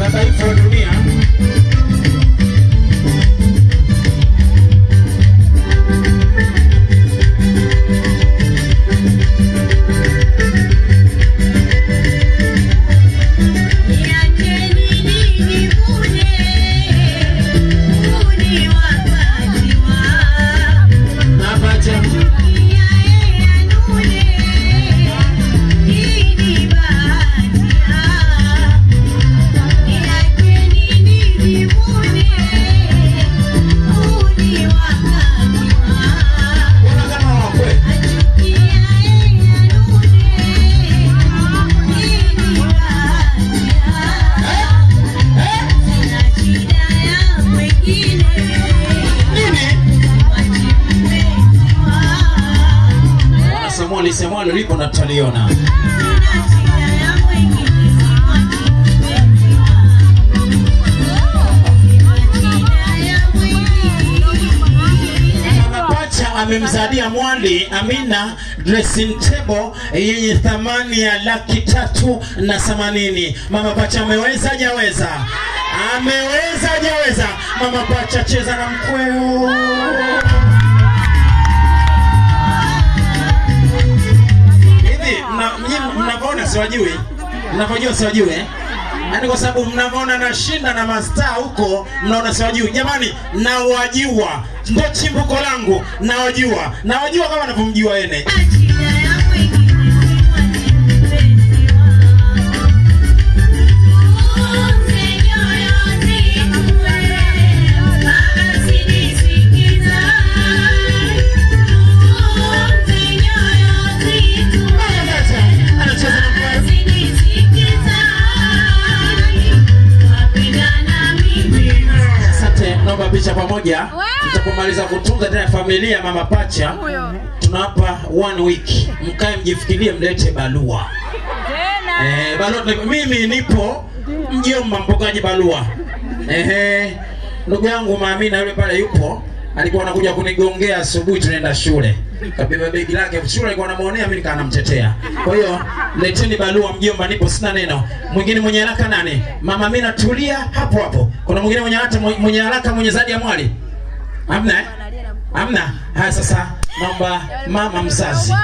kimataifa wa dunia. Mapacha mbona kama wakwe nini? Bwana Samueli Samueli ulipo na tutaliona. Mama Pacha amemzadia Mwali Amina dressing table yenye thamani ya laki tatu na themanini. Mama Pacha ameweza hajaweza? Ameweza hajaweza? Mama Pacha cheza na mkweo. Hivi mna- nyinyi mnavyoona siwajui, mnavyojua siwajui eh? Yaani kwa sababu mnavyoona nashinda na mastaa huko, mnaona siwajui. Jamani, nawajua, ndo chimbuko langu, nawajua, nawajua kama navyomjua ene. Anacheza na mkweo. Asante, naomba picha pamoja. Tutapomaliza kutunza tena familia ya Mama Pacha, tunawapa one week, mkae mjifikirie, mlete barua eh, barua. tuna- Mimi nipo mjomba, mpokaji barua. Ehe, ndugu yangu Maamina yule pale yupo, alikuwa anakuja kunigongea asubuhi, tunaenda shule, kabeba begi lake shule, alikuwa anamuonea mimi, nikaa namtetea. Kwa hiyo leteni barua, mjomba, nipo, sina neno. Mwingine mwenye haraka nani? Mama Amina, tulia hapo hapo. Kuna mwingine mwenye haraka, mwenye haraka, mwenye zadi ya mwali? Hamna eh? Hamna. Haya, sasa naomba mama mzazi